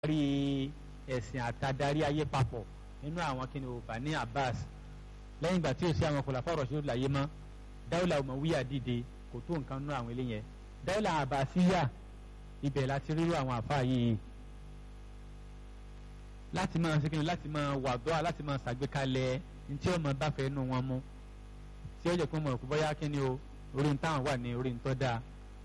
rí ẹ̀sìn àtàdarí ayé papọ̀ nínú àwọn kí ni o Bani Abbas lẹ́yìn ìgbà tí o sí àwọn kòlàfà Rashidun láyé mọ́ dáwùlà Umayya dìde kò tó nǹkan nínú àwọn eléyẹn dáwùlà Abbasiyya ibẹ̀ láti rírú àwọn àfáà yìí láti máa ṣe kíni láti máa wà dọ́à láti máa ṣàgbékalẹ̀ ntí ó máa báfẹ́ nù wọn mú tí ó jẹ́ pé mo rò pé bóyá kíni o orí ń táwọn wà ní orí ń tọ́ dáa.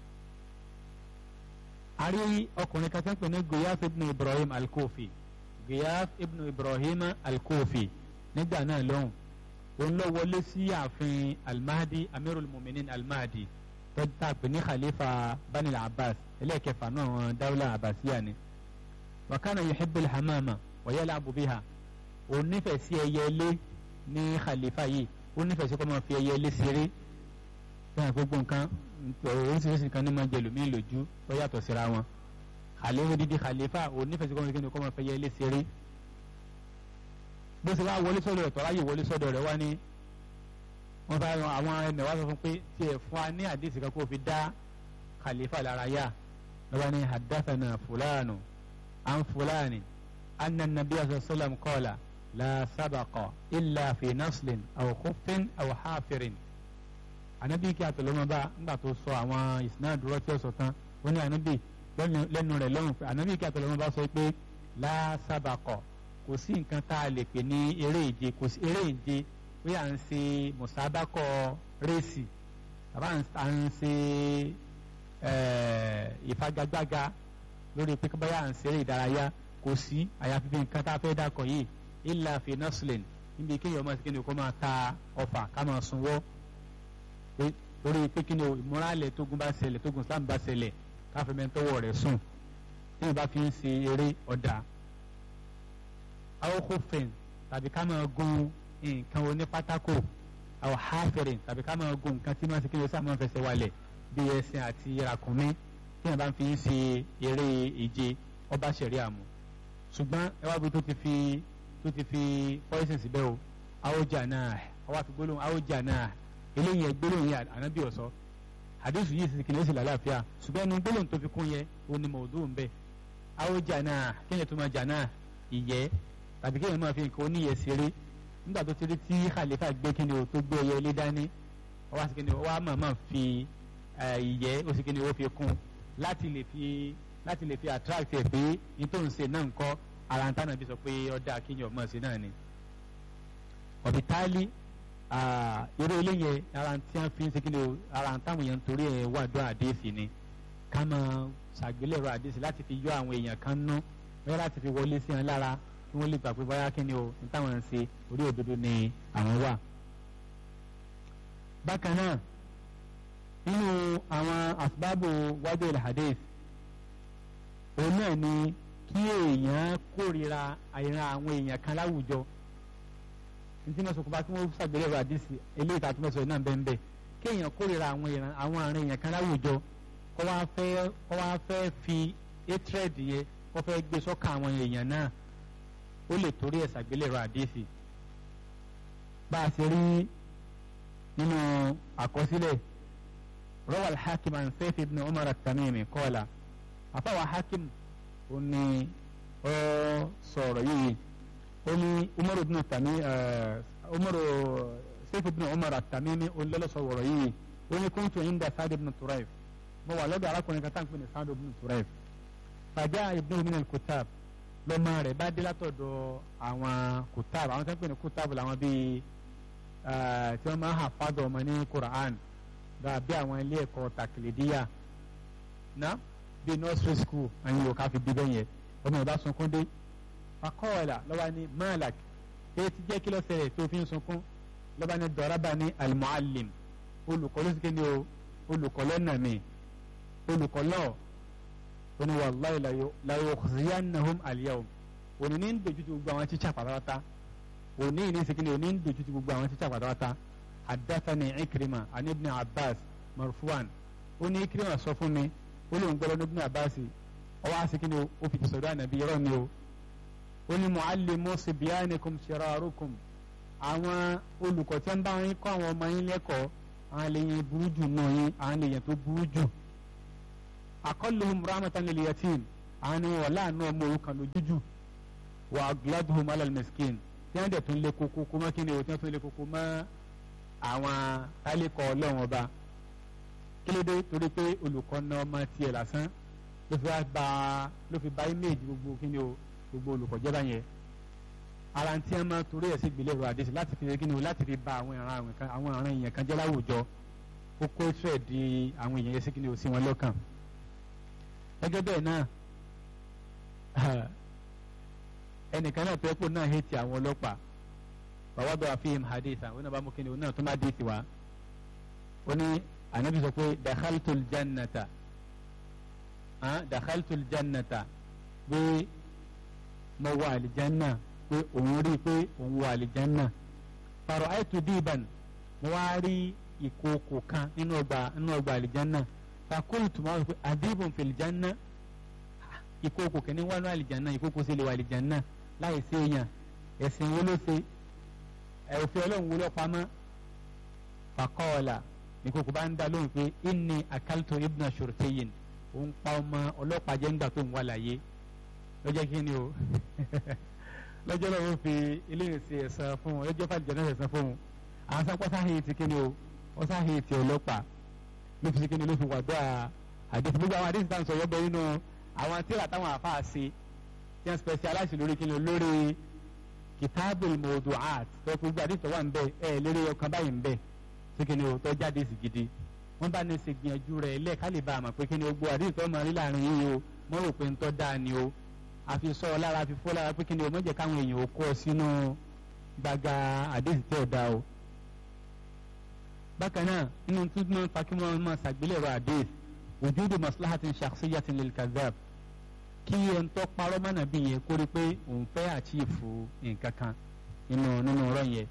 a rí ọkùnrin kan tó ń pè ní Giyaf ibn Ibrahim al-Kufi Giyaf ibn Ibrahim al-Kufi nígbà náà lọ́hùn òun lọ wọlé sí ààfin al-Mahdi amirul muminin al-Mahdi tó tà pé ní khalifa Bani al-Abbas ẹlẹ́ẹ̀kẹfà náà wọn dáwùlà Abbasiyya ni wa kana yuhibbu al-hamama wa yal'abu biha òun nífẹ̀ẹ́ sí ẹyẹ ilé ní khalifa yìí ó nífẹ̀ẹ́ sí kó máa fi ẹyẹ ilé ṣeré bẹ́ẹ̀ gbogbo nǹkan oríṣiríṣi nǹkan ní máa jẹlò mí lójú tó yàtọ̀ síra wọn khalifa dídí khalifa òun nífẹ̀ẹ́ sí kó máa fi kó máa fi ẹyẹ ilé ṣeré bó ṣe wá wọlé sọ́dọ̀ rẹ̀ tọ́láyè wọlé sọ́dọ̀ rẹ̀ wá ní wọ́n bá àwọn ẹnì wá sọ fún pé tiẹ̀ fún wa ní àdìsí kan kó fi dá khalifa lára yá lọ́wọ́ ní haddathana fulanu an fulani anna an-nabiy sallallahu alaihi wasallam qala la sabaqa illa fi naslin aw khuffin aw hafirin anabi kí àtọlọmọ bá ńgbà tó sọ àwọn ìsìnà dúró tí ó sọ tán ó ní anabi lẹ́nu rẹ̀ lọ́rùn pé anabi kí àtọlọmọ bá sọ pé la sabaqa kò sí nǹkan tá a lè pè ní eré ìje kò sí eré ìje pé à ń ṣe mùsàbákọ rẹ́sì tàbá à ń ṣe ìfagagbága lórí pé báyà à ń ṣeré ìdárayá kò sí àyàfi bí nǹkan tá a fẹ́ dàkọ̀ yìí illa fi naslin níbi kéèyàn máa kéèyàn kó máa ta ọfà ká máa sunwọ́ lórí pé kí ni o ìmúralẹ̀ tógun bá ṣẹlẹ̀ tógun Islam bá ṣẹlẹ̀ káfí mẹ́tọ́wọ́ rẹ̀ sùn tí wọ́n bá fi ń ṣe eré ọ̀dà. àwọn kófin tàbí ká máa gun nǹkan onípátákò àwọn hafirin tàbí ká máa gun nǹkan tí máa ṣe kéèyàn sáà máa fẹsẹ̀ walẹ̀ bí ẹṣin àti ràkúnmí tí wọ́n bá fi ń ṣe eré ìje ọba ṣẹ̀rí àmú ṣùgbọ́n ẹ wá bí tó ti fi tó ti fi poison síbẹ̀ o àwòjà náà ọwọ́ àti gbólóhùn àwòjà náà eléyìí ẹ gbólóhùn yẹn ànábì ọ̀sọ́ àdéhùn yìí sì kìnìún sì lálàáfíà ṣùgbọ́n ẹnu gbólóhùn tó fi kún yẹn ó ní mọ̀ọ́dún ń bẹ̀ àwòjà náà kéèyàn tó máa jà náà ìyẹ́ tàbí kéèyàn máa fi nǹkan oníyẹ ṣeré nígbà tó ti rí tí khalifa gbé kíni o tó gbé ẹyẹ ilé dání ọwọ́ àti kíni ọwọ́ àmọ́ máa fi ìyẹ́ ó sì kíni ó fi kún láti lè fi láti lè fi attract ẹ̀ pé nítorí ṣe náà ń kọ́ ara ntana bí sọ pé ọdẹ akínyàn ọmọ sí náà ni ọ̀bìtálí irú eléyẹ ara tí wọ́n fi ń segin o ara táwọn èèyàn torí ẹ̀ wà dọ́ àdéhìsì ni ká máa ṣàgbélẹ̀rọ àdéhìsì láti fi yọ àwọn èèyàn kan ná bẹ́ẹ̀ láti fi wọlé sí wọn lára kí wọ́n lè gbà pé báyà kí ni o ní táwọn ń ṣe orí òdodo ni àwọn wà. bákan náà nínú àwọn asbábù wájú il hadith òun náà ni kí èèyàn kórira àìran àwọn èèyàn kan láwùjọ ntí mo sọkùnfà tí wọn ṣàgbélẹ̀rọ àdìsí eléyìí tá a tún bẹ sọ náà bẹ́ẹ̀ bẹ́ẹ̀ kí èèyàn kórira àwọn èèyàn àwọn àárín èèyàn kan láwùjọ kó wá fẹ́ kó wá fẹ́ fi hatred yẹ kó fẹ́ gbé sọ́kà àwọn èèyàn náà ó lè torí ẹ̀ ṣàgbélẹ̀rọ àdìsí bá a ṣe rí nínú àkọsílẹ̀ rawal hakim an Sayf ibn Umar at-Tamimi qala àfàwà hakim ó ní ọ sọ̀rọ̀ yìí ó ní umaru ibn tami umaru seyfu ibn umar at-tamimi ó lọ́lọ́ sọ̀rọ̀ yìí ó ní kuntu inda saad ibn turayf mo wà lọ́dọ̀ arákùnrin kan táǹkì ní saad ibn turayf fàjà ibn min al-kutab lọ́mọ rẹ̀ bá dé látọ̀dọ̀ àwọn kutab àwọn táǹkì ní kutab làwọn bíi tí wọ́n máa ń hà fádọ̀ ọmọ ní quran bí àwọn ilé ẹ̀kọ́ takilidiya náà bíi nursery school àyìn yóò ká fi bí bẹ́yẹn ọmọ ìbá sunkún dé fakọ́ọ̀là lọ́ba ní malak èyí ti jẹ́ kí ló ṣẹlẹ̀ tó fi ń sunkún lọ́ba ní dọ̀rọ̀bà ní almuallim olùkọ́ ló sì kéde o olùkọ́ lọ́nà mi olùkọ́ lọ́ oní wàllayi la yukhziyannahum al-yawm òní ní ń dojú ti gbogbo àwọn tíṣà pátápátá òní ní sèkìlì òní ń dojú ti gbogbo àwọn tíṣà pátápátá haddathani ikrima ani ibn abbas marfuwan ó ní ikrima sọ fún mi olóhùn gbọ́dọ̀ níbi àbáàsì ọwọ́ àsìkí ni ó fi tìsọ̀dọ̀ ànàbí yọrọ ni o ó ní muallimu sibyanikum shirarukum àwọn olùkọ́ tí wọ́n bá yín kọ́ àwọn ọmọ yín lẹ́kọ̀ọ́ àwọn lèyìn burú jù náà yín àwọn lèyìn tó burú jù aqalluhum rahmatan lil yatim àwọn ni wọn láàánú ọmọ òrukàn lójújù wà gladhum alal miskin tí wọ́n dẹ̀ tún lé koko kó mọ́ kí ni o tí wọ́n tún lé koko mọ́ àwọn tálíkọ̀ ọlọ́run ọba kí ló dé torí pé olùkọ́ náà ọmọ tiẹ̀ lásán ló fi bá ló fi bá image gbogbo kí ni o gbogbo olùkọ́ jẹ́ báyẹn ara tí wọ́n máa torí ẹ̀ sí ìgbélé ọ̀rọ̀ àdéṣe láti fi kí ni o láti fi ba àwọn ìran àwọn kan àwọn ìran èèyàn kan jẹ́ láwùjọ kókó ìṣẹ̀ di àwọn èèyàn yẹn sí kí ni o sí wọn lọ́kàn gẹ́gẹ́ bẹ́ẹ̀ náà ẹnìkan náà tó ẹ̀pọ̀ náà hẹ́tì àwọn ọlọ́pàá bàbá bá wà fíìm haditha ó náà bá mú kí ni ó náà tó má dé tiwa ó ní ànábì sọ pé dakhaltul jannata dakhaltul jannata pé mo wà àlìjánná pé òun rí i pé òun wà àlìjánná fàrọ̀ àìtú dìbàn mo wá rí ìkookò kan nínú ọgbà nínú ọgbà àlìjánná fàkóòtù máa wọ pé àdìbòn fìlìjánná ìkookò kìíní wà ní àlìjánná ìkookò sì lè wà àlìjánná láì sí èèyàn ẹ̀sìn wo ló ṣe òfin ọlọ́run wo ló pamọ́ fàkọ́ọ̀là ìkookò bá ń dá lóhùn pé inni akaltu ibna shurtiyin òun pa ọmọ ọlọ́pàá jẹ́ ńgbà tó ń wà láyé lọ́jọ́ kí ni o lọ́jọ́ lọ́wọ́ fi eléyìí ṣe ẹ̀san fún un lọ́jọ́ fàlìjẹ́ náà ẹ̀san fún un àwọn sápá sáhìí ti kí ni o wọ́n sáhìí ti ọlọ́pàá ló fi kí ni ló fi wà dọ́ àdéhùn gbogbo àwọn àdéhùn tá à ń sọ yọ́bọ̀ nínú àwọn tíra táwọn àfáà ṣe tí wọ́n specialize lórí kí ni lórí kitabul mawdu'at tó gbogbo àdéhùn tó wà ń bẹ ẹ lérí ọkàn báyìí ń bẹ sí kí ni o tó jáde sí gidi wọ́n bá ní ṣe gbìyànjú rẹ̀ ilé ẹ̀ka lè bá a mọ̀ pé kí ni o gbogbo àdéhùn tó máa rí láàrin yìí o mọ́ rò pé ń tọ́ dáa ni o àfi sọ ọ lára àfi fọ́ lára pé kí ni o mọ̀ jẹ́ káwọn èèyàn ó kọ́ sínú gbàgà àdéhùn tí ò dáa o bákan náà inú tó máa ń fa kí wọ́n máa ṣàgbélẹ̀rọ àdéhùn wujudu maslahatin shakhsiyatin lil kadhab kí ẹn tó parọ́ mọ́nà bí yẹn kó rí pé òun fẹ́ àchífù nǹkan kan nínú nínú ọ̀rọ̀ yẹn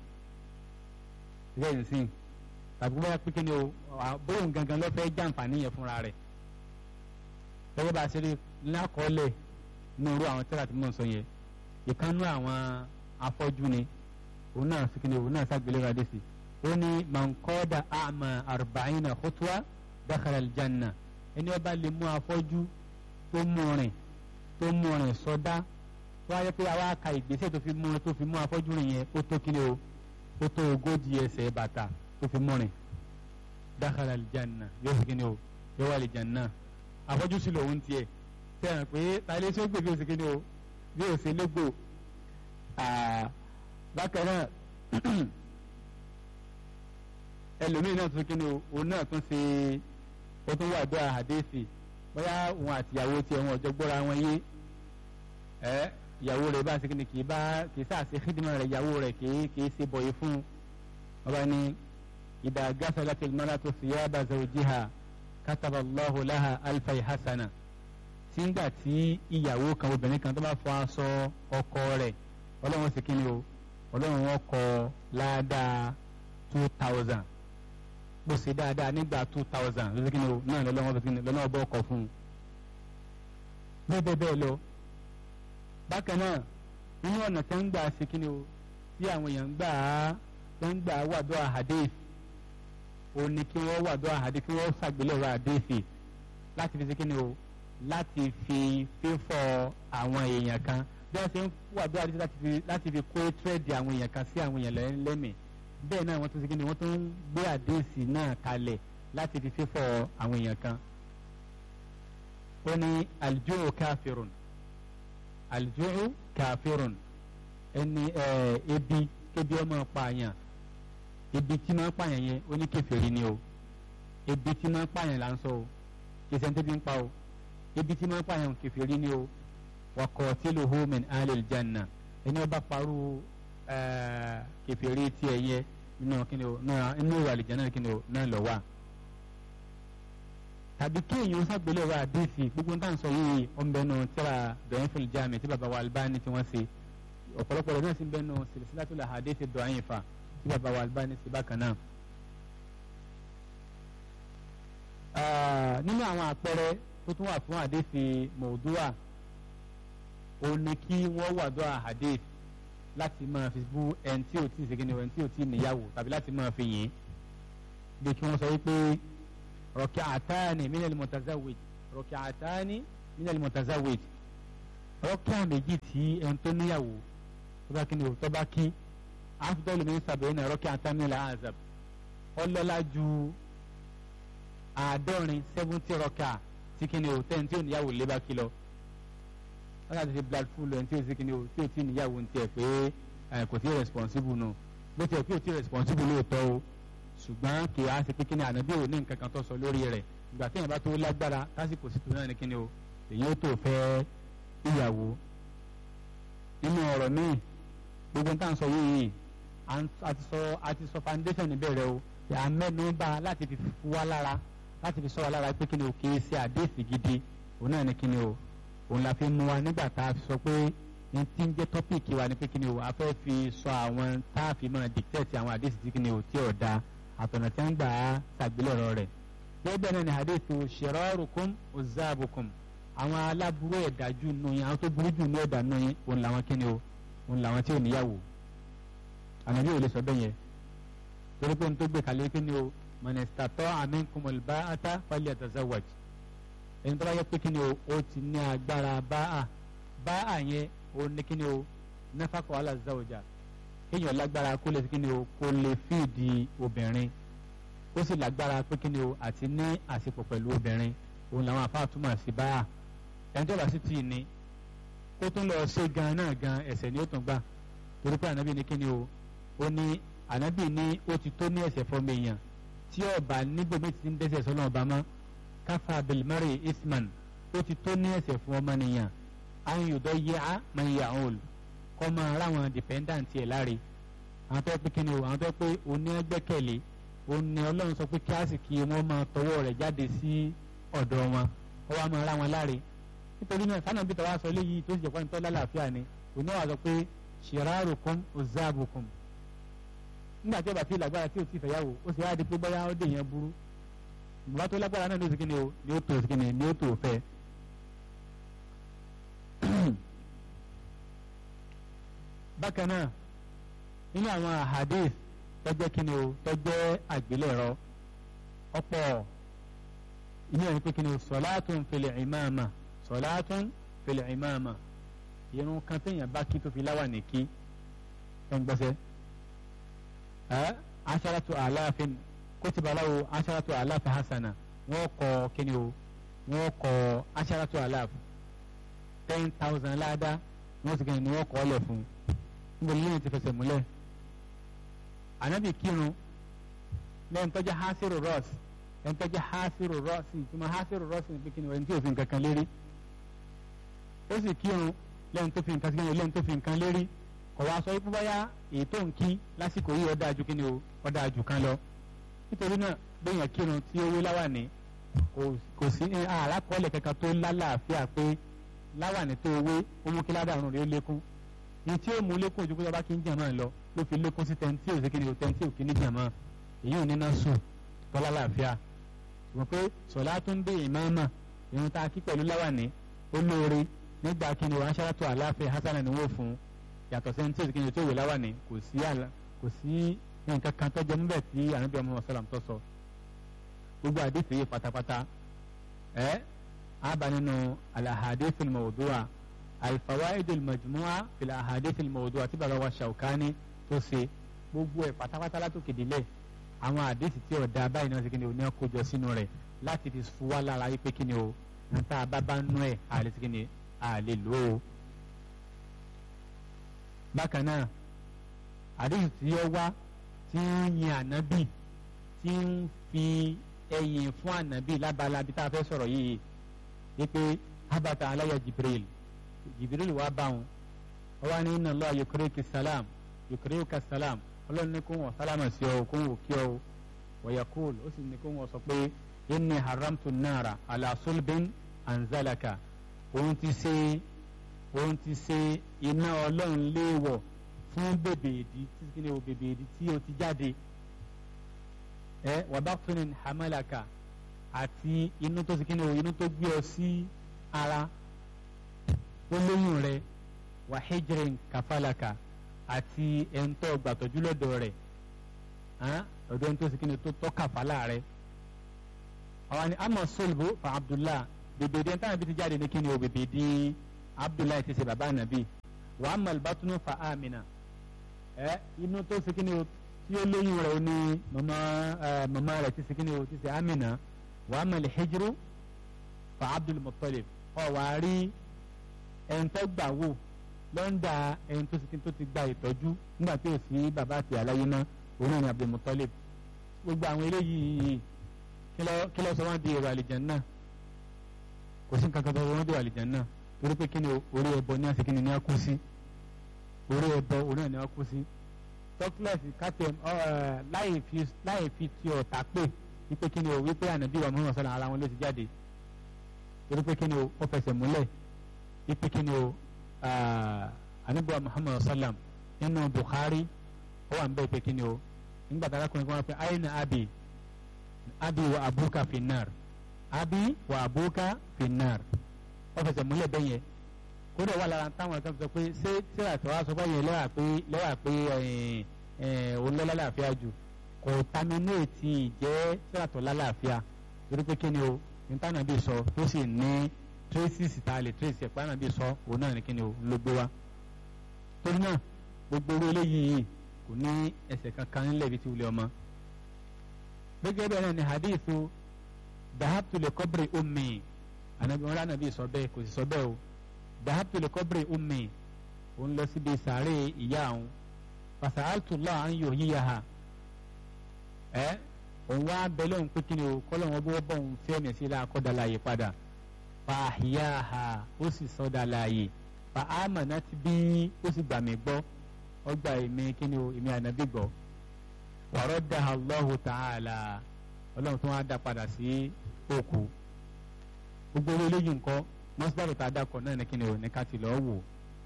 lẹ́yìn sí tàbí bóyá pé kí ni o bóyá gangan ló fẹ́ jàǹfààní yẹn fúnra rẹ̀ gẹ́gẹ́ bá a ṣe rí lákọọ́lẹ̀ ní irú àwọn tẹ́lá tí mò ń sọ yẹn ìkànnú àwọn afọ́jú ni òun náà sì kí ni òun náà ṣàgbélẹ̀rọ àdéhùn sí ó ní mankọ́dà àmà arba'ina khutwa dakhala aljanna ẹni ọba lè mú afọ́jú tó mú rìn tó mú rìn sọdá tó wáyé pé àwa ka ìgbésẹ̀ tó fi mú tó fi mú afọ́jú rìn yẹn ó tó kíni o ó tó ogójì ẹsẹ̀ bàtà tó fi mú rìn dakhala aljanna yóò fi kíni o yóò wà aljanna afọ́jú sí lòun tiẹ̀ sẹ́yìn pé tàlẹ́ tí ó gbé bí o sì kíni o bí o sì légbò bákan náà ẹlòmíì náà tún kíni o òun náà tún ṣe ó tún wà dọ́ àhàdéèsì bóyá òun àti ìyàwó tiẹ̀ wọn ọ̀jọ́ gbọ́ra wọn yé ẹ ìyàwó rẹ̀ bá ṣe kíni kì í bá kì í sàṣe xidimọ̀ rẹ̀ ìyàwó rẹ̀ kì í kì í ṣe bọ̀yì fún un ọba ní ìdá gáfẹ́lẹ́tì mọ́látò fìyàbà zawjiha kataba Allahu laha alfai hasana sígbà tí ìyàwó kan obìnrin kan tó bá fọ aṣọ ọkọ rẹ̀ ọlọ́run ṣe kíni o ọlọ́run wọn kọ ládàá two thousand bó ṣe dáadáa nígbà two thousand lórí kí ni o náà lọ́wọ́ bẹ́ẹ̀ kí ni lọ́wọ́ bọ́ ọkọ̀ fún un. bẹ́ẹ̀ bẹ́ẹ̀ bẹ́ẹ̀ lọ bákan náà nínú ọ̀nà tẹ́ ń gbà ṣe kí ni o tí àwọn èèyàn ń gbà á tẹ́ ń gbà á wàdó àhàdéf o ní kí wọ́n wàdó àhàdéf kí wọ́n ṣàgbélẹ̀rọ àdéfì láti fi ṣe kí ni o láti fi fífọ́ àwọn èèyàn kan bí wọ́n ṣe ń wàdó àdéfì láti fi kó tírẹ̀dì àwọn èèyàn kan sí àwọn èèyàn lẹ́mìí bẹ́ẹ̀ náà wọ́n tún ṣe kí ni wọ́n tún gbé àdéhùsì náà kalẹ̀ láti fi fífọ́ àwọn èèyàn kan. ó ní aljuu káfírùn aljuu káfírùn ẹni ebi kébi ọmọ pààyàn ebi tí máa ń pààyàn yẹn ó ní kèfèrí ni o ebi tí máa ń pààyàn là ń sọ o kì í ṣe ń tẹ́bi ń pa o ebi tí máa ń pààyàn kèfèrí ni o wa qatiluhu min ahlil janna ẹni ọba parú kèfèrí tiẹ̀ yẹ nínú kíni o náà inú ìwà àlìjẹ́ náà kíni o náà lọ wà. tàbí kéèyàn sábẹ́lẹ̀ wa àdéhìsì gbogbo ń tàn sọ yìí ọ̀nbẹ́nu tíra dọ̀yìnfẹ̀lì jáàmì tí bàbá wa Albani tí wọ́n ṣe ọ̀pọ̀lọpọ̀ rẹ̀ náà sì ń bẹ́nu silsilatul ahadith dọ̀yìnfà tí bàbá wa Albani ṣe bákan náà. nínú àwọn àpẹẹrẹ tó tún wà fún àdéhìsì mọ̀ọ́dúwà òun ni kí wọ́n wà dọ́ àhàdéhìsì láti máa fi bú ẹni tí ò tí ì segin ni ẹni tí ò tí ì níyàwó tàbí láti máa fi yìn bí kí wọ́n sọ wípé rọ̀kì àtàní minal mutazawwij rọ̀kì àtàní minal mutazawwij rọ́kíà méjì tí ẹni tó níyàwó tó bá kí ni o tó bá kí afdal min sab'ina rak'atan min al-azab ọlọ́lá ju àádọ́rin seventy rọ́kà tí kí ni o tẹ́ni tí ò níyàwó lé bá kí lọ wọ́n yàtọ̀ sí blood full ẹni tí ò sí kí ni o tí ò tí níyàwó ń tiẹ̀ pé kò tí responsible nù bó tiẹ̀ pé ò tí responsible lóòótọ́ o ṣùgbọ́n kì í á ṣe pé kí ni ànábì ò ní nǹkan kan tó sọ lórí rẹ̀ ìgbà téèyàn bá tó lágbára lásìkò sí tó náà ní kí ni o èyí ó tó fẹ́ ìyàwó nínú ọ̀rọ̀ míì gbogbo nǹkan sọ yìí àti sọ àti sọ foundation níbẹ̀rẹ̀ o yà mẹ́nu bá láti fi fu wá lára láti fi sọ wá lára pé kí ni o kì í ṣe àdéhìsì gidi òun náà ní kí ni o òun la fi mú wa nígbà tá a fi sọ pé ní tí ń jẹ́ tọ́pìkì wa ní pé kí ni o a fẹ́ fi sọ àwọn tá a fi máa dictate àwọn àdéhìsì tí kí ni o tí ò da àtọ̀nà tí wọ́n gbà á ṣàgbélẹ̀rọ rẹ̀ bẹ́ẹ̀ náà ni àdéhìsì shirarukum uzzabukum àwọn aláburú ẹ̀dájú nù yín àwọn tó burú jù ní ẹ̀dá nù yín òun làwọn kí ni o òun làwọn tí ò níyàwó ànábì ò lè sọ bẹ́ẹ̀ yẹn torí pé n tó gbé kalẹ̀ kí ni o mọ̀nẹ́sítàtọ́ aminkumul ba'ata falyatazawwaj ẹni tó bá yẹ pé kí ni o ó ti ní agbára báà báà yẹn ó ní kí ni o nafaqo ala zawja kéèyàn lágbára kó lè kí ni o kó lè fíìdì obìnrin ó sì lágbára pé kí ni o àti ní àsìkò pẹ̀lú obìnrin òun làwọn àfáà túmọ̀ sí báà ẹni tó bá sì tì í ní kó tún lọ ṣe gan náà gan ẹ̀ṣẹ̀ ni ó tún gbà torí pé ànábì ní kí ni o ó ní ànábì ní ó ti tó ní ẹ̀ṣẹ̀ fọmọ èèyàn tí ọba níbòmí ti ń dẹ́ṣẹ̀ sọ́nà ọba mọ́ káfà bilmari isman ó ti tó ní ẹ̀ṣẹ̀ fún ọmọ nìyàn àwọn yòdọ̀ yẹ á máa yà án òòlù kọ́ máa ráwọn dependant ẹ̀ láre àwọn tó pé kí ni o àwọn tó pé òní ẹgbẹ́kẹ̀lé òní ọlọ́run sọ pé kíláàsì kí wọ́n máa tọwọ́ rẹ̀ jáde sí ọ̀dọ̀ wọn ó wá máa rá wọn láre nítorí náà sánà bíi tọ́wá sọ eléyìí tó sì jẹ́ pọ́nitọ́ lálàáfíà ni òní wà sọ pé shirarukum uzzabukum nígbà tí ọba tí lágbára tí ò tí fẹ̀yàwó ó sì wáá di pé bóyá ó dè yẹn burú ìgbà tó lágbára náà ló sì kíni o ni ó tó sì kíni ni ó tó fẹ́. bákan náà nínú àwọn ahadith tó jẹ́ kíni o tó jẹ́ àgbélẹ̀rọ ọ̀pọ̀ inú ẹni pé kíni o salatun fil imama salatun fil imama irun kan téèyàn bá kí tó fi láwà ní kí ẹ̀ ń gbọ́sẹ̀ asharatu alafin kutiba lahu asharatu alafi hasana wọ́n kọ kíni o wọ́n kọ asharatu alaf ten thousand láàdá wọ́n sì kíni ni wọ́n kọ ọ́ lẹ̀ fún níbo ni lẹ́yìn ti fẹsẹ̀ múlẹ̀ anabi kírun lẹ́yìn tọ́jú hasiru rọ́ọ̀sì lẹ́yìn tọ́jú hasiru rọ́ọ̀sì ìtumọ̀ hasiru rọ́ọ̀sì ní kíni ẹni tí ò fi nǹkan kan lérí ó sì kírun lẹ́yìn tó fi nǹkan sí lẹ́yìn tó fi nǹkan lérí kò wá sọ wípé báyà èyí tó ń kí lásìkò yìí ọ̀dà ju kíni o ọ̀dà ju kan lọ nítorí náà bẹ́yàn kírun tí owó láwàní kò sí àràkọọ́lẹ̀ kankan tó lálàáfíà pé láwàní tó owó ó mú kí ládàrún rẹ̀ ó lékún ní tí ó mú lékún ojú kó bá kí ń jàmọ́ lọ ló fi lékún sí tẹ́ntì ò sí kíni o tẹ́ntì ò kí ní jàmọ́ èyí ò ní náà sùn tó lálàáfíà ṣùgbọ́n pé sọ̀lá tó ń dé ìmáàmà ìrun tá a kí pẹ̀lú láwàní ó lóore nígbà kíni o aṣáájú àláfẹ́ hasan ni wọ́n fún un yàtọ̀ sẹ́ni tí òsìkìnyìn tí òwe láwà ní kò sí àlà kò sí nǹkan kan tó jẹ níbẹ̀ tí ànábìyà Muhammad sallam tó sọ gbogbo àdìsí yìí pátápátá ẹ àbá nínú al-ahadith al-mawdu'a al-fawaid al-majmu'a fil ahadith al-mawdu'a tí bàbá wa Shawkani tó ṣe gbogbo ẹ̀ pátápátá látòkè délẹ̀ àwọn àdìsí tí ọ̀dà báyìí náà ṣe kí ni o ní ọkọjọ sínú rẹ̀ láti fi fúwa lára yí pé kí ni o níta bá bá nú ẹ̀ àlè ṣe kí ni àlè lò ó bákan náà àdéhùn tí ó wá tí ń yin ànábì tí ń fi ẹ̀yìn fún ànábì lábala bí tá a fẹ́ sọ̀rọ̀ yìí wípé abata aláya jibril jibril wá bá wọn ó wá ní inna Allah yukrika salam yukrika salam ọlọ́run ní kó wọn sálámà sí ọ kó wọn kí ọ wa yaqul ó sì ní kó wọn sọ pé inni haramtu nara ala sulbin anzalaka òun ti ṣe òun ti ṣe iná ọlọ́run léèwọ̀ fún bèbèèdì tí kí ni o bèbèèdì tí o ti jáde ẹ wàbáfinin hamalaka àti inú tó ti kí ni o inú tó gbé ọ sí ara ó lóyún rẹ wàhíjìrín kàfàlàkà àti ẹ̀ńtọ́ gbàtọ́jú lọ́dọ̀ rẹ̀ ọ̀dọ̀ ẹ̀ńtọ́ sì kí ni tó tọ́ kàfàlà rẹ̀ àwọn ni ama solbo fa abdullah bèbèèdì ẹ̀ńtọ́ àbí ti jáde ní kí ni o bèbèèdì abdullahi ti ṣe bàbá ànábì wa amma al-batnu fa amina ẹ inú tó ṣe kíni o tí ó lóyún rẹ̀ ó ní mama ẹ mama rẹ̀ ti ṣe kíni o ti ṣe amina wa amma al-hijru fa abdul muttalib ọ wà á rí ẹni tó gbà wò lọ́ńdà ẹni tó ṣe tó ti gba ìtọ́jú nígbà tí ò sí bàbá àti àlàyé náà òun náà ni abdul muttalib gbogbo àwọn eléyìí kí ló sọ wọn di èrò àlìjánnà kò sí nǹkan kan tó wọn di èrò àlìjánnà torí pé kí ni orí ẹbọ ní àsìkí ni ní a kú sí orí ẹbọ òun náà ni a kú sí tọ́kílẹ̀sì kátẹ́ láì fi ti ọ̀tá pè wípé kí ni o wípé ànábì wa Muhammad sallallahu ara wọn ló ti jáde torí pé kí ni o ó fẹsẹ̀ múlẹ̀ wípé kí ni o ànábì wa Muhammad sallam nínú Bukhari ó wà ń bẹ́ẹ̀ pé kí ni o nígbà tí arákùnrin kan wá pé aina abi abi wa abuka finnar abi wa abuka finnar ó fẹsẹ̀ múlẹ̀ bẹ́ẹ̀ yẹn kódà wà lára táwọn kan sọ pé ṣé tíra tó wá sọ báyẹn lẹ́wà pé lẹ́wà pé òun lọ́lá láàfíà jù kò taminéètì ìjẹ́ tíra tó lálàáfíà torí pé kí ni o nítaná bí sọ tó sì ní traces tá a lè trace ẹ̀ pàánà bí sọ òun náà ní kí ni o ló gbé wa torí náà gbogbo orí eléyìí kò ní ẹsẹ̀ kankan nílẹ̀ ibi tí wulẹ̀ ọmọ gẹ́gẹ́ bẹ́ẹ̀ náà ni hadithu dahabtu le kọ́bìrì ummi anabi wọn lánàá bí sọ bẹ́ẹ̀ kò sì sọ bẹ́ẹ̀ o dahabtu le kọ́bìrì ummi òun lọ síbi sàárè ìyá àwọn fasa'altullah an yuhyiha ẹ òun wá bẹ̀lẹ̀ òun pé kí ni o kọ́lọ̀ wọn bó bọ̀ òun fi ẹ̀mí sí láàkọ́dà láàyè padà fa ahyaha ó sì sọ́dà láàyè fa amanat bí ó sì gbà mí gbọ́ ọgbà èmi kí ni o èmi ànábì gbọ́ wa raddaha Allahu ta'ala ọlọ́run tó wá dá padà sí òkú gbogbo eléyìí nǹkan mọ́sídàrú tá a dákọ̀ náà ní kí ni o ní ká ti lọ́ọ́ wò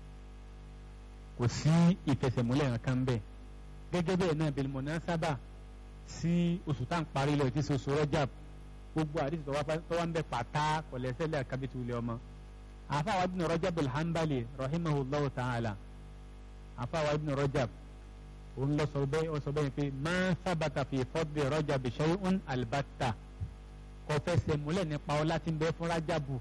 kò sí ìfẹsẹ̀múlẹ̀ kankan bẹ́ẹ̀ gẹ́gẹ́ bẹ́ẹ̀ náà bil munasaba sí oṣù tá à ń parí lọ tí oṣù Rajab gbogbo àdìsí tó wá ń bẹ pàtà kọ̀lẹ́sẹ̀lẹ̀ kábíyèsí wulẹ̀ ọmọ àfàwọn ibn Rajab al-Hanbali rahimahullahu ta'ala àfàwọn ibn Rajab òun lọ sọ bẹ́ẹ̀ ó sọ bẹ́ẹ̀ pé ma sabata fi fadli Rajab shay'un albatta kò fẹsẹ̀ múlẹ̀ nípa ọlá tí ń bẹ fún Rajabu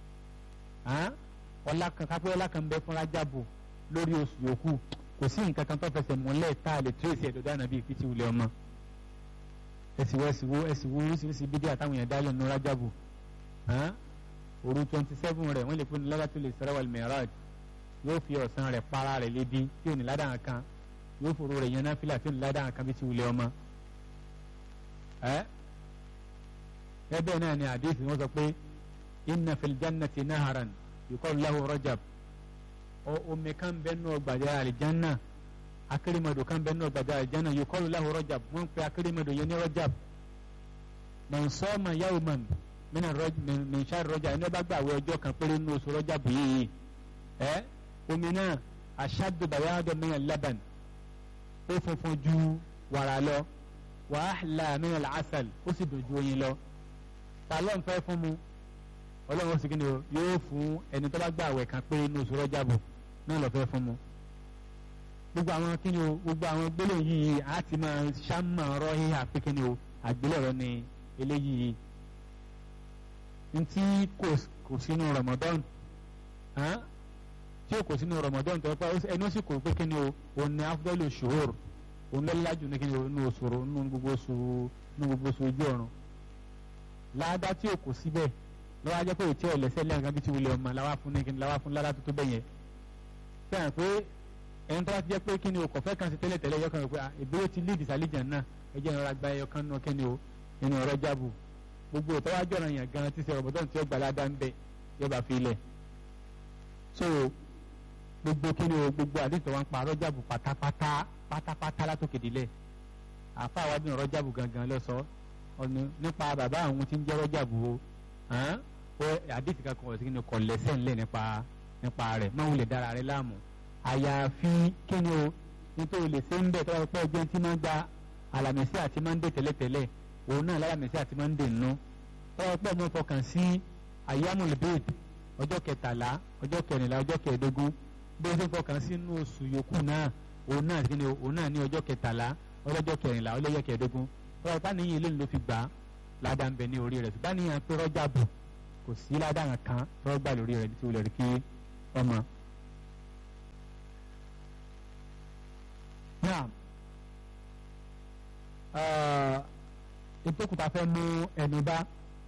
ọlá kan kápẹ́ ọlá kan ń bẹ fún Rajabu lórí oṣù yòókù kò sí nǹkan kan tó fẹsẹ̀ múlẹ̀ tá a lè tírèsì ẹ̀dọ̀dọ̀ ànábì ìfitì wulẹ̀ ọmọ ẹ̀sìwò ẹ̀sìwò ẹ̀sìwò oríṣiríṣi bídíà táwọn èèyàn dálẹ̀ nù Rajabu òru twenty seven rẹ̀ wọ́n lè fún ní Lailatul Isra wal Mi'raj yóò fi ọ̀sán rẹ̀ para rẹ̀ lébi tí ò ní ládàá kan yóò fòrò rẹ̀ yan náfìlà tí ò ní ládàá kan bí ti wulẹ̀ ọmọ. ẹbẹ̀ náà ni àdéhùn wọn sọ pé inna fil jannati naharan yuqalu lahu Rajab omi kan bẹ́ẹ̀ nù ọgbàdé àlìjánná akérèmọdò kan bẹ́ẹ̀ nù ọgbàdé àlìjánná yuqalu lahu Rajab wọ́n pe akérèmọdò yẹn ní Rajab man sama yawman min shahri Rajab ẹni bá gbàwé ọjọ́ kan péré nínú oṣù Rajab yìí ẹ omi náà ashaddu bayadan min al-laban ó funfun ju wàrà lọ wa ahla min al-asal ó sì dùn ju oyin lọ ta ló ń fẹ́ fún mu ọlọ́run ó sì kíni o yóò fún ẹni tó bá gbà àwẹ̀ kan pé inú oṣù Rọ́jàbù náà lọ́ọ́ fẹ́ fún mu gbogbo àwọn kíni o gbogbo àwọn gbólóhùn yìí á ti máa ṣáàmà ọ̀rọ̀ híhà pé kíni o àgbélẹ̀rọ ni eléyìí ntí kò sínú Ramadan tí o kò sínú Ramadan tó pa ẹni ó sì kò pé kíni o òun ni afdalu shuhur òun lọ́lá lájú ní kíni o nínú oṣù nínú gbogbo oṣù nínú gbogbo oṣù ojú ọ̀run láàdá tí o kò síbẹ̀ lọ́wọ́ ajẹ́ pé òtí ẹ̀ lẹ́sẹ̀ lẹ́yìn kan bí ti wulẹ̀ ọmọ làwa fún ní kíni làwa fún lára tó tó bẹ́yẹn sẹ́yìn pé ẹni tó bá ti jẹ́ pé kíni o kọ̀fẹ́ kan sí tẹ́lẹ̀ tẹ́lẹ̀ yọ kan rẹ̀ pé ìbéèrè ti lead ìsàlìjà náà ẹ jẹ́ ìrora gba ẹyọ kan náà kíni o nínú ọ̀rọ̀ jábù gbogbo ìtọ́wájú ọ̀ràn yẹn gan ti ṣe Ramadan tí ó gbà ládá ń bẹ yọba fi ilẹ̀ so gbogbo kíni o gbogbo àdìsọ wa ń pa rọjàbù pátápátá pátápátá látòkè délẹ̀ àfa àwọn abìnrin rọjàbù gangan lọ sọ ọ̀nà nípa bàbá àwọn tí ń jẹ́ rọjàbù o ó àdìsí kankan ọ̀sẹ̀ kíni kọ̀ lẹ́sẹ̀ ńlẹ̀ nípa nípa rẹ̀ máa ń wulẹ̀ dára rẹ̀ láàmú àyàfi kíni o nítorí lè ṣe ń bẹ̀ tọ́wọ́ pé ọjọ́ tí máa ń gba àlàmísì àti máa ń dé tẹ́lẹ̀tẹ́lẹ̀ òun náà lálàmísì àti máa ń dè nù tọ́wọ́ pé ọmọ fọkàn sí àyámùlùbẹ́ẹ̀d ọjọ́ kẹtàlá ọjọ́ kẹrìnlá ọjọ́ kẹẹ̀ẹ́dógún bí ó ṣe fọkàn sí inú oṣù yòókù náà òun náà kí ni òun náà ní ọjọ́ kẹtàlá ọlọ́jọ́ kẹrìnlá ọlọ́jọ́ kẹẹ̀ẹ́dógún ọ̀rọ̀ ìpá nìyí ilé ló fi gbà á ládàá ń bẹ ní orí rẹ̀ ṣùgbọ́n níyàn pé Rọ́jàbù kò sí ládàá kan tó gbà lórí rẹ̀ tí ó lè rí kí ọmọ. náà ìtòkùtà fẹ́ mú ẹnu bá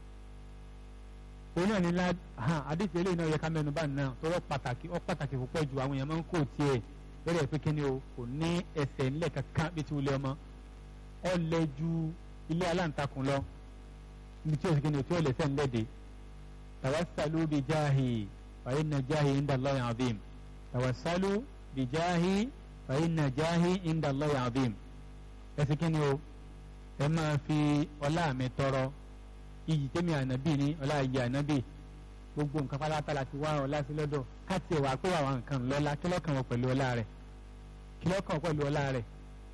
òun náà ní lá àdìsí eléyìí náà yẹ ká mẹ́nu bá náà tọrọ pàtàkì ọ pàtàkì púpọ̀ ju àwọn èèyàn máa ń kó tiẹ̀ lórí ẹ̀ pé kí ni o kò ní ẹsẹ̀ ńlẹ̀ kankan bí ti wulẹ̀ ọmọ ọ lẹ ju ilé aláǹtakùn lọ níbi tí o sì kí ni o tí o lè sẹ́ ńlẹ̀ dé tawassalu bi jahi fa inna jahi inda Allahi azim tawassalu bi jahi fa inna jahi inda Allahi azim ẹ sì kí ni o ẹ máa fi ọlá mi tọrọ iyì tẹ́mi ànábì ní ọlá iyì ànábì gbogbo nǹkan pátá láti wá ọlá sí lọ́dọ̀ káàtì ẹ̀wà pé àwọn nǹkan lọ́lá kí lọ́kàn wọ pẹ̀lú ọlá rẹ̀ kí lọ́kàn wọ pẹ̀lú ọlá rẹ̀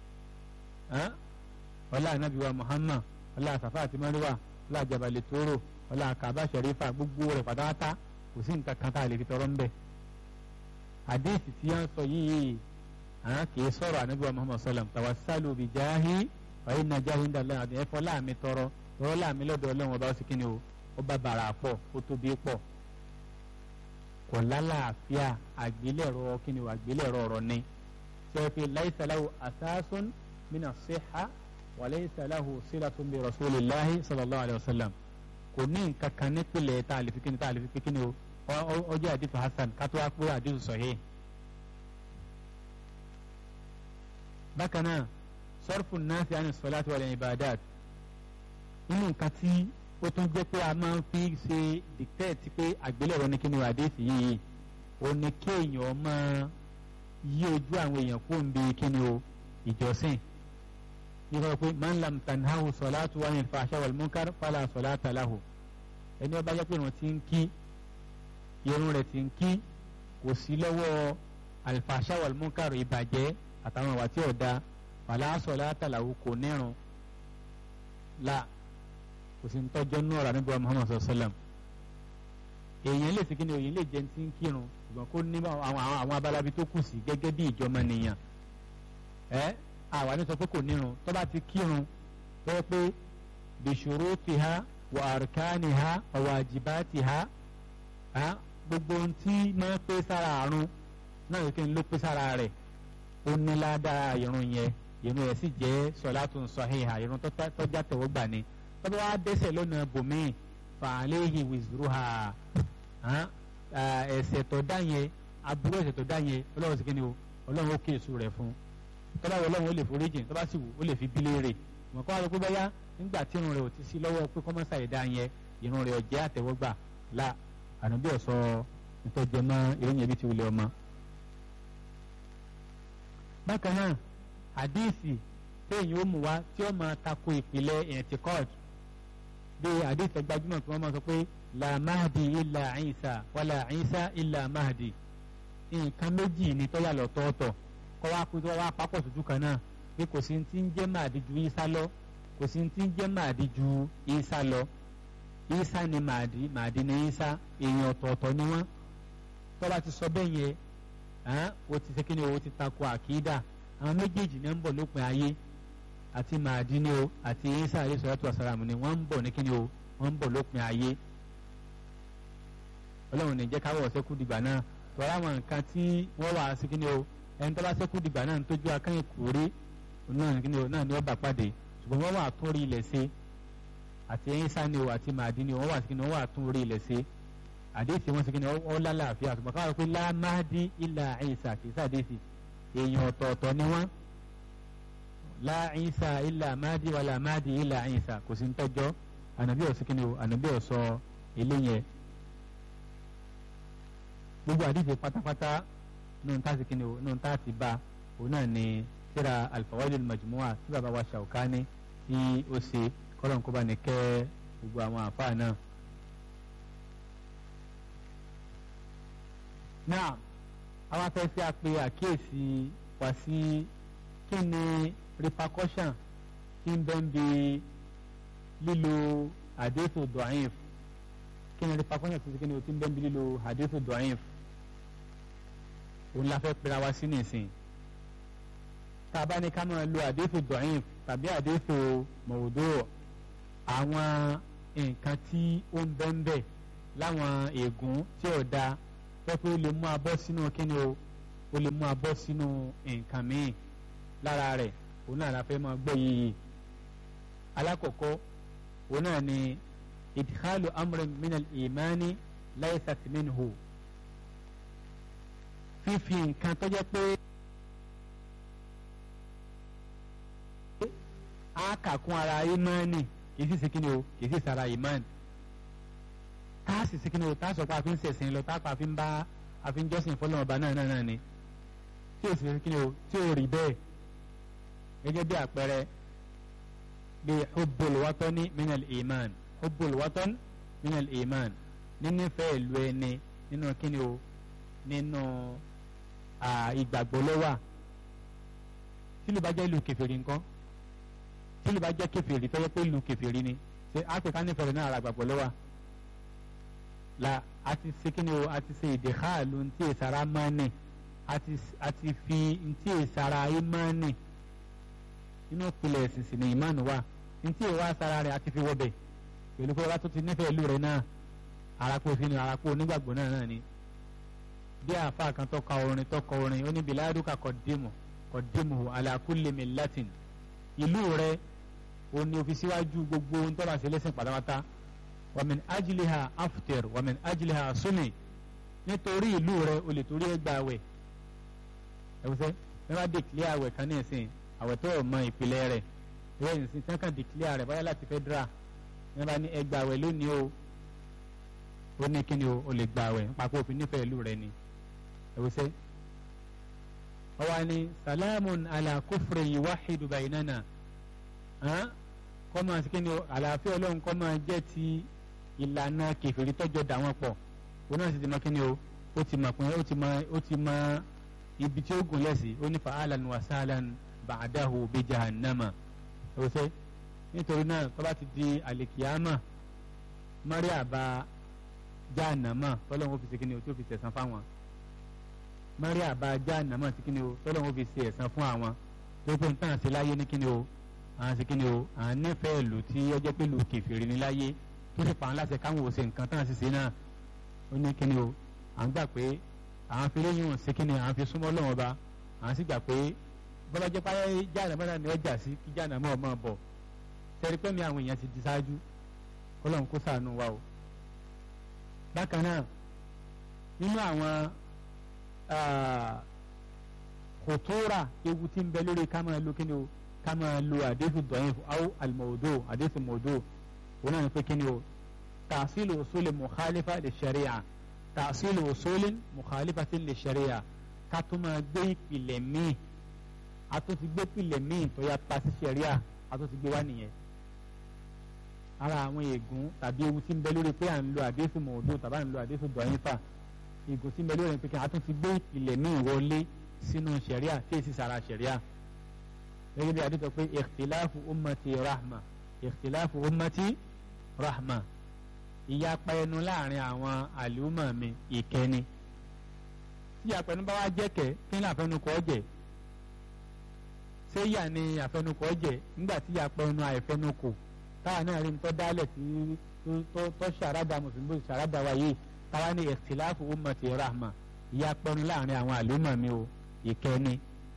ọlá ànábì wa Muhammad ọlá àsàfà àti mọ́ríwá ọlá àjàbálẹ̀ tóóró ọlá àkàbà sẹ̀rífà gbogbo rẹ̀ pátápátá kò sí nǹkan kan tá a lè fi tọrọ ńbẹ. àdéhìsì tí wọ́n sọ yìí kì í sọ̀rọ̀ ànábì wa Muhammad sallam tawassalu bi jahi wa inna jahi inda Allah àti ẹ̀fọ́ láàmì tọrọ tọrọ láàmì lọ́dọ̀ ọlọ́run ọba ó sì kí ni o ọba bàrà pọ̀ ó tóbi pọ̀ kò lálàáfíà àgbélẹ̀rọ kí ni o àgbélẹ̀rọ ọ̀rọ̀ ni sẹ́fì laysa lahu asasun mina siha wa laysa lahu silatun bi rasulillahi sallallahu alayhi wa sallam kò ní nǹkan kan nípìnlẹ̀ tá a lè fi kíni tá a lè fi kíni o ọjọ́ àdìsù hasan kátó wá pé àdìsù sahih. bákan náà sarfu nasi ani salati wal ibadat nínú nǹkan tí ó tún jẹ́ pé a máa ń fi ṣe dictate pé àgbélẹ̀rọ ní kíni o àdìsù yìí ó ní kéèyàn máa yí ojú àwọn èèyàn kó ń bi kíni o ìjọsìn nígbà pé man lam tanhahu salatu wa anil fahsha wal munkar fala salata lahu ẹni ọba jẹ́ pé irun ti ń kí irun rẹ̀ ti ń kí kò sí lọ́wọ́ alfahsha wal munkar ìbàjẹ́ àtàwọn ìwà tí ò da fala salata lahu kò nírun la kò sí ń tọ́jọ́ nù ọ̀rọ̀ níbi wa muhammad sallam èèyàn lè fi kí ni òyìn lè jẹ́ ti ń kírun ṣùgbọ́n kó ní àwọn abalabi tó kù sí gẹ́gẹ́ bí ìjọba nìyàn ẹ́ àwa ní sọ pé kò nírun tó bá ti kírun tó yẹ pé bìṣòro ti ha wà àrùkánì ha ọ̀wà àjìbá ti ha gbogbo ohun tí máa ń pé sára àrùn náà yẹ kí n ló pé sára rẹ̀ ó ní ládàá irun yẹn irun yẹn sì jẹ́ sọ̀látùn sọ̀híhà irun tó já tẹ̀wọ́ gbà ni tó bá wá dẹ́sẹ̀ lónà bòmíì fàálẹ́hì wìzúrúhà ẹ̀ṣẹ̀ tó dá yẹn aburú ẹ̀ṣẹ̀ tó dá yẹn ọlọ́run sì kí ni o ọlọ́run ó kéésù rẹ̀ fún un tọ́ba wọ ọlọ́run ó lè forí jìn tọ́ba sì wù ó lè fi bí léèrè mọ̀ kọ́ àlọ́ pé báyá nígbà tí irun rẹ̀ ò ti sí lọ́wọ́ pé kọ́mọ́sà ìdá yẹn irun rẹ̀ ọ̀jẹ́ àtẹ̀wọ́gbà la ànábì ọ̀sọ́ ìtọ́jẹ mọ́ ìròyìn ẹbí ti wulẹ̀ ọmọ. bákan náà àdíìsì téèyàn ó mú wá tí ó máa tako ìpìlẹ̀ ẹ̀ǹtìkọ́ọ̀d bí àdíìsì gbajúmọ̀ tí wọ́n máa sọ pé la mahdi illa Isa wala Isa illa mahdi nǹkan méjì ni tọ́yà lọ́tọ̀ọ̀tọ̀ kọ́ wá pé wá papọ̀ sójú kan náà pé kò sí ti ń jẹ́ màdí ju Ìsá lọ kò sí ti ń jẹ́ màdí ju Ìsá lọ Ìsá ni màdí màdí ni Ìsá èèyàn ọ̀tọ̀ọ̀tọ̀ ni wọ́n tó bá ti sọ bẹ́ẹ̀ yẹn o ti ṣe kí ni o ti tako àkídà àwọn méjèèjì ní ń bọ̀ lópin ayé àti màdí ni o àti Ìsá alayhi salatu wassalam ni wọ́n ń bọ̀ ní kí ni o wọ́n ń bọ̀ lópin ayé ọlọ́run ní jẹ́ káwọ́ ọ̀sẹ́kù dìgbà náà tọ́ra àwọn nǹkan tí wọ́n wà sí kí ni o ẹni tó bá sẹ́kù dìgbà náà ń tójú akẹ́yìn kúrè náà ni ó bá pàdé ṣùgbọ́n wọ́n wà tún rí ilẹ̀ ṣe àti ẹyin sani o àti màdí ni wọ́n wà sí kí ni wọ́n wà tún rí ilẹ̀ ṣe àdéhìsì wọn sí kí ni ó lálàáfíà ṣùgbọ́n káwọn pé lá Mahdi ilà Ìsá kì í sàdéhìsì èèyàn ọ̀tọ̀ọ̀tọ̀ ni wọ́n lá Ìsá ilà Mahdi wàlà Mahdi ilà Ìsá kò sí ń tọ́jọ́ ànàbí ọ̀ sí kí ni o ànàbí ọ̀ sọ eléyẹn gbogbo àdéhìsì pátápátá nínú tá a ti kí ni o nínú tá a ti bá òun náà ni síra alfawaidul majmua tí baba wa Shawkani tí ó ṣe kọ́lọ́n kó bá ní kẹ́ gbogbo àwọn àfáà náà. náà àwọn afẹ́fẹ́ àpè àkíyèsí wá sí kí ni repercussion tí ń bẹ́ẹ̀ bí lílo àdéhùn dọ̀ọ́yìn kí ni repercussion tí kí ni o ti ń bẹ́ẹ̀ bí lílo àdéhùn dọ̀ọ́yìn òun la fẹ́ pera wa sí nìsín tá a bá ní ká máa lo àdéhùn dọ̀yìn tàbí àdéhùn mọ̀wòdó àwọn nǹkan tí ó ń bẹ́ńbẹ́ láwọn ègún tí ò da pẹ́pẹ́ ó lè mú abọ́ sínú kíni o ó lè mú abọ́ sínú nǹkan míì lára rẹ̀ òun náà la fẹ́ máa gbọ́ yìí alákọ̀ọ́kọ́ òun náà ni idkhalu amrin minal imani laysat minhu fífi nǹkan tó jẹ́ pé a kà kún ara imani kì í sì sí kíni o kì í sì sara imani tá a sì sí kíni o tá a sọ pé a fi ń ṣẹ̀sìn lọ tá a fi ń bá a fi ń jọ́sìn fọlọ́n ọba náà náà náà ni tí o sì sí kíni o tí o rí bẹ́ẹ̀ gẹ́gẹ́ bí àpẹẹrẹ bí hubbul watani minal iman hubbul watan minal iman nínífẹ̀ẹ́ ìlú ẹni nínú kíni o nínú ìgbàgbọ́ ló wà tí ló bá jẹ́ ìlú kẹfìrí nǹkan tí ló bá jẹ́ kẹfìrí tó yẹ pé ìlú kẹfìrí ni ṣe áfíríkà nífẹ̀ẹ́ náà ara gbàgbọ́ ló wà la àti ṣe kíni o àti ṣe ìdèkàlù ntí ìsara mọ́ni àti fi ntí ìsara ìmọ́ni inú ìpìlẹ̀ ìsìnsìn ní ìmánu wa ntí ìwà sara rẹ̀ àti fi wọ́bẹ̀ pẹ̀lú pé wọ́n tó ti nífẹ̀ẹ́ ìlú rẹ̀ náà arákò fi ni arákò onígbàgbọ́ náà náà ni bí àáfàá kan tó ka orin tó kọ orin ó ní biladuka kọ̀dímù kọ̀dímù ala kulli millatin ìlú rẹ̀ ó ní òfin síwájú gbogbo ohun tó bá ṣe lẹ́sìn pátápátá wa min ajliha aftir wa min ajliha sumi nítorí ìlú rẹ̀ o lè torí ẹgbà àwẹ̀ ẹ̀wùsẹ́ ẹ má dèkìlẹ̀ àwẹ̀ kan ní ẹ̀sìn àwẹ̀ tó mọ ìpìlẹ̀ rẹ̀ ìwé ìsìn tí wọ́n kàn dèkìlẹ̀ rẹ̀ báyà láti fẹ́ dra ẹ bá ní ẹgbà àwẹ̀ lónìí o ó ní kíni o o lè gbà àwẹ̀ papọ̀ òfin nífẹ̀ẹ́ ìlú rẹ̀ ni ẹ̀wùsẹ́ ọwọ́ ni salamun ala kufri yuwahidu bainana kọ́ máa sí kíni o àlàáfíà ọlọ́run kọ́ máa jẹ́ ti ìlànà kẹfìrí tọ́jọ́ dà wọ́n pọ̀ òun náà sì ti mọ kíni o ó ti mọ pé ó ti mọ ó ti mọ ibi tí ó gùn lẹ́sìn ó ní fa'alan wa sahlan ba'dahu bi jahannama ẹ̀wùsẹ́ nítorí náà tó bá ti di àlèkìyàmà maria bá jahannama tọ́lọ́run ó fi ṣe kíni o tí ó fi ṣẹ̀san fáwọn maria bá jahannama ti kíni o tọ́lọ́run ó fi ṣe ẹ̀san fún àwọn tó pé nǹkan àti láyé ní kíni o àwọn ṣe kíni o àwọn nífẹ̀ẹ́ ìlú tí ó jẹ́ pé ìlú kẹfìrí ní láyé tó sì pa àwọn láṣẹ káwọn ò ṣe nǹkan tán àti ṣe náà ó ní kíni o à ń gbà pé àwọn fi léyìn òun ṣe kíni àwọn fi súnmọ́ lọ́wọ́ ba àwọn sì gbà pé bọ́lá jẹ́ páyé jahannama náà ni ọjà sí kí jahannama ọ̀ máa bọ̀ tẹ́rí pẹ́mi àwọn èèyàn ti di ṣáájú kọ́lọ́run kó ṣàánú wa o. bákan náà nínú àwọn kòtóra ewu tí ń bẹ lórí ká máa lo kíni o ká máa lo àdéhùn dọ̀yìn aw àlùmọ̀ọ́dọ́ àdéhùn mọ̀ọ́dọ́ òun náà ní pé kíni o tàṣílù òṣòlè mùkálífà lè ṣẹ̀ríà tàṣílù òṣòlè mùkálífà ti lè ṣẹ̀ríà ká tó máa gbé ìpìlẹ̀ míì a tó ti gbé ìpìlẹ̀ míì tó yà pa sí ṣẹ̀ríà a tó ti gbé wá nìyẹn ara àwọn ègún tàbí ewu tí ń bẹ lórí pé à ń lo àdéhùn mọ̀ọ́dọ́ tàbí à ń lo àdéhùn dọ̀yìnfà ègún tí ń bẹ lórí pé kí a tún ti gbé ìpìlẹ̀ míì wọlé sínú ṣẹ̀ríà tí èsì sara ṣẹ̀ríà gẹ́gẹ́ bí adé sọ pé ìkhtiláfu ummati rahma ìkhtiláfu ummati rahma ìyapa ẹnu láàrin àwọn àlùmọ̀ mi ìkẹni tí ìyapa ẹnu bá wá jẹ́kẹ̀ kí ní àfẹnukọ̀ jẹ́ ṣé ìyà ni àfẹnukọ̀ jẹ́ nígbà tí ìyapa ẹnu àìfẹnukọ̀ táwa náà rí nǹkan dálẹ̀ tí tó ṣàràdà mùsùlùmí ṣàràdà wa yìí táwa ní ìkhtiláfu ummati rahma ìyapa ẹnu láàrin àwọn àlùmọ̀ mi o ìkẹni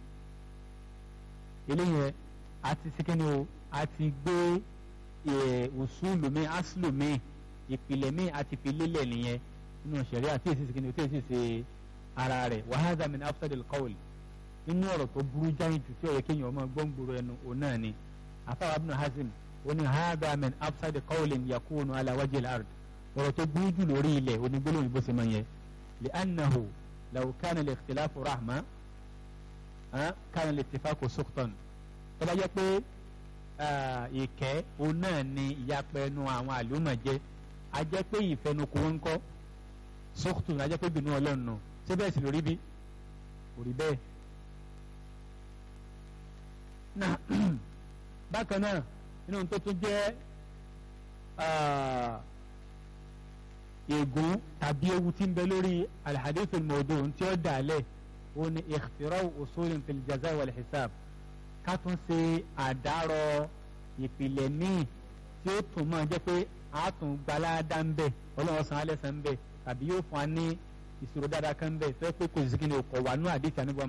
eléyẹn àti sikini o àti gbé usulu mi aslu mi ìpìlẹ̀ mi àti fi lélẹ̀ nìyẹn nínú sẹ̀ríà tí èsì sikini o tí èsì ṣe ara rẹ̀ wa hadha min afsadil qawl nínú ọ̀rọ̀ tó burú jáyìn jù tí ó yẹ kéèyàn ọmọ gbọ́ngbòrò ẹnu òun náà ni afáwọn ibn hazim ó ní hadha min afsadil qawlin yakunu ala wajhil ard ọ̀rọ̀ tó burú jù lórí ilẹ̀ onígbólóhùn bó ṣe máa yẹ li'annahu law kana al-ikhtilafu rahma kánà lè tìfà kò sókùtàn tó bá jẹ́ pé ìkẹ́ òun náà ni ìyapẹ́ ẹnu àwọn àlùmọ̀ jẹ́ a jẹ́ pé ìfẹnukò wọn kọ́ sókùtàn a jẹ́ pé bínú ọlọ́run nù ṣé bẹ́ẹ̀ sì lórí bí kò rí bẹ́ẹ̀. bákan náà nínú tó tún jẹ́ ègún tàbí ewu tí ń bẹ lórí alhadithul mawdu' tí ó dà lẹ̀ ó ní ìkìtìrọ̀ usulin fil jaza wal hisab ká tún ṣe àdárọ̀ ìpìlẹ̀ míì tí ó tún máa jẹ́ pé a tún gbalada ń bẹ̀ ọlọ́run san alẹ́ san ń bẹ̀ tàbí yóò fún wa ní ìṣòro dáadáa kan bẹ́ẹ̀ tó yẹ pé kò sí kí ni ọkọ̀ wà nú àdìsí àníbọ̀